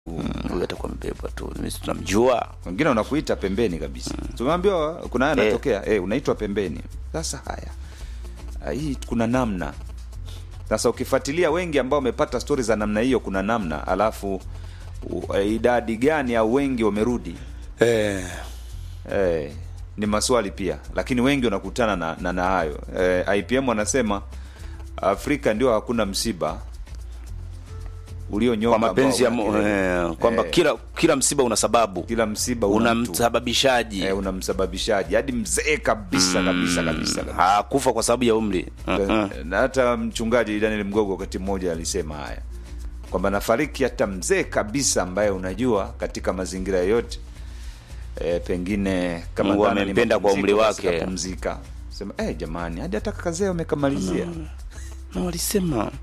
huyu atakuwa amebebwa tu mimi si tunamjua wengine wanakuita pembeni kabisa tumeambiwa kuna haya Eh. yanatokea eh, unaitwa pembeni sasa haya Ah, hii kuna namna sasa ukifuatilia wengi ambao wamepata stori za namna hiyo kuna namna alafu u- eh, idadi gani au wengi wamerudi eh. eh, ni maswali pia lakini wengi wanakutana na, na, na hayo eh, ipm wanasema afrika ndio hakuna msiba ulionyoka kwa mapenzi ya ambao Mu- una kilele. eh, kwamba Eh, kila kila msiba una sababu kila msiba una una mtu. msababishaji eh, una msababishaji hadi mzee kabisa kabisa kabisa, kabisa. hakufa kwa sababu ya umri uh-uh. na hata mchungaji Daniel Mgogo wakati mmoja alisema haya kwamba nafariki hata mzee kabisa ambaye unajua katika mazingira yote e, pengine kama Mungu dhana ni amempenda kwa mapumziko, umri basi wake. kapumzika sema eh, jamani hadi hata kakazee wamekamalizia na walisema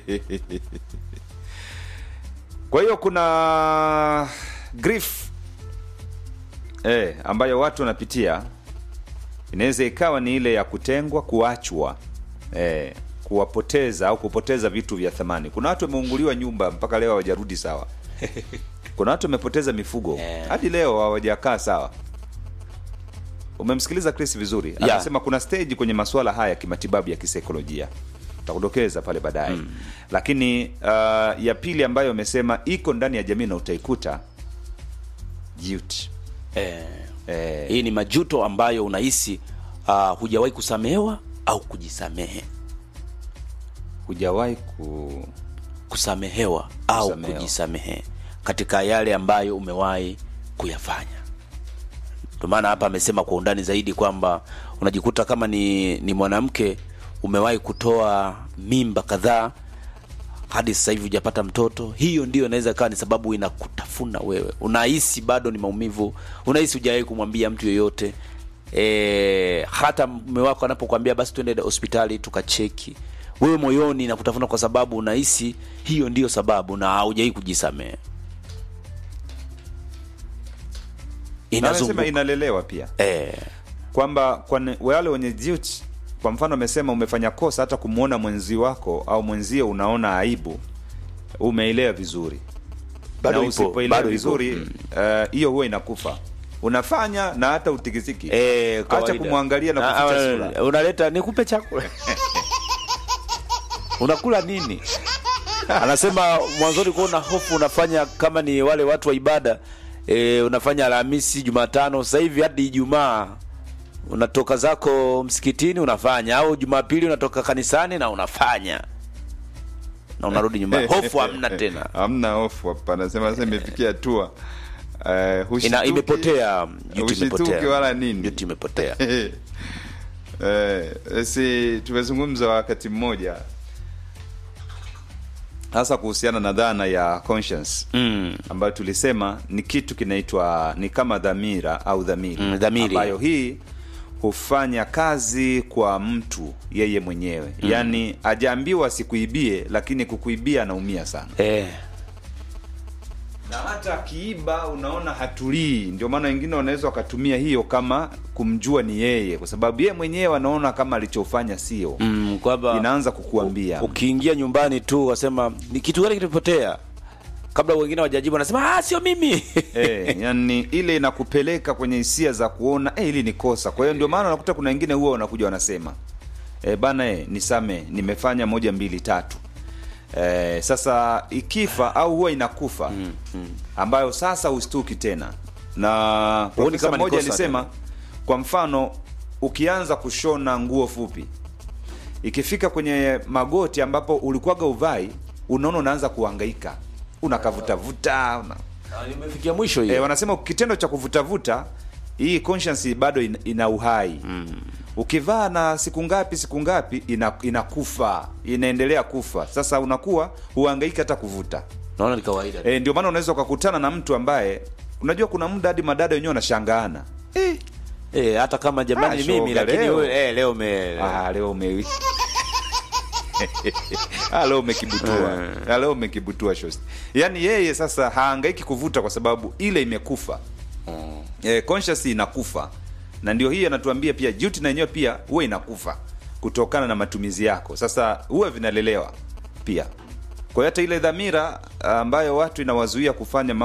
kwa hiyo kuna grief eh, ambayo watu wanapitia inaweza ikawa ni ile ya kutengwa kuachwa eh, kuwapoteza au kupoteza vitu vya thamani kuna watu wameunguliwa nyumba mpaka leo hawajarudi sawa kuna watu wamepoteza mifugo Eh. hadi leo hawajakaa sawa umemsikiliza chris vizuri Yeah. anasema kuna stage kwenye masuala haya ya kimatibabu ya kisaikolojia takudokeza pale baadaye mm. lakini uh, ya pili ambayo amesema iko ndani ya jamii na utaikuta guilt. eh, Eh, hii ni majuto ambayo unahisi uh, hujawahi kusamehewa au kujisamehe hujawahi ku kusamehewa au Kusamehewa. kujisamehe katika yale ambayo umewahi kuyafanya ndio maana hapa amesema kwa undani zaidi kwamba unajikuta kama ni, ni mwanamke umewahi kutoa mimba kadhaa hadi sasa hivi hujapata mtoto hiyo ndio inaweza ikawa ni sababu inakutafuna wewe unahisi bado ni maumivu unahisi hujawahi kumwambia mtu yoyote e, hata mume wako anapokuambia basi tuende hospitali tukacheki wewe moyoni nakutafuna kwa sababu unahisi hiyo ndiyo sababu na haujawahi kujisamehe na amesema inazunguka inalelewa pia eh, kwamba kwa ne- wale wenye guilt kwa mfano amesema umefanya kosa hata kumwona mwenzi wako au mwenzio unaona aibu umeelewa vizuri Bado na ipo, usipoelewa bado ipo. vizuri eh, hiyo huwa inakufa unafanya na hata utikisiki eh, acha kawaida. kumwangalia na Ah, kuficha ah, sura unaleta nikupe chakula unakula nini anasema mwanzoni kuwa una hofu unafanya kama ni wale watu wa ibada e, unafanya alhamisi jumatano sasa hivi hadi ijumaa unatoka zako msikitini unafanya au jumapili unatoka kanisani na unafanya na unarudi nyumbani hofu hamna tena hamna hofu hapa anasema sasa imefikia hatua eh, hushtuki- Ina, imepotea juti Hushituki imepotea wala nini. juti imepotea eh, si tumezungumza wakati mmoja hasa kuhusiana na dhana ya conscience mm. ambayo tulisema ni kitu kinaitwa ni kama dhamira au dhamiri Mm, dhamiri. ambayo hii hufanya kazi kwa mtu yeye mwenyewe mm. yaani ajaambiwa sikuibie lakini kukuibia anaumia sana eh. na hata akiiba unaona hatulii ndio maana wengine wanaweza wakatumia hiyo kama kumjua ni yeye kwa sababu yeye mwenyewe anaona kama alichofanya sio mm, kwamba inaanza kukuambia ukiingia nyumbani tu wasema ni kitu gani kilipotea kabla wengine wajajibu wanasema ah, sio mimi eh, yani ile inakupeleka kwenye hisia za kuona eh, ili ni kosa kwa hiyo ndio maana unakuta kuna wengine huwa wanakuja wanasema eh, bana eh, nisame nimefanya moja mbili tatu eh, sasa ikifa au huwa inakufa mm, mm. ambayo sasa ustuki tena na Huoni profesa kama ni mmoja kosa alisema tena? kwa mfano ukianza kushona nguo fupi ikifika kwenye magoti ambapo ulikuwaga uvai unaona unaanza kuhangaika unakavutavuta una, imefikia mwisho hiyo e, wanasema kitendo cha kuvutavuta hii conscience bado ina, ina uhai mm. ukivaa na siku ngapi siku ngapi ina, inakufa inaendelea kufa sasa unakuwa huhangaiki hata kuvuta naona ni kawaida e, ndio maana unaweza ukakutana na mtu ambaye unajua kuna muda hadi madada wenyewe wanashangaana eh, eh, hata kama jamani Ah, ni mimi shoga, lakini leo. wewe, eh, leo me ah, leo ume Ah, leo umekibutua Ah, leo umekibutua shosti yaani yeye sasa haangaiki kuvuta kwa sababu ile imekufa eh, conscious inakufa na ndio hii anatuambia pia duty na yenyewe pia huwa inakufa kutokana na matumizi yako sasa huwa vinalelewa pia kwa hiyo hata ile dhamira ambayo watu inawazuia kufanya mambo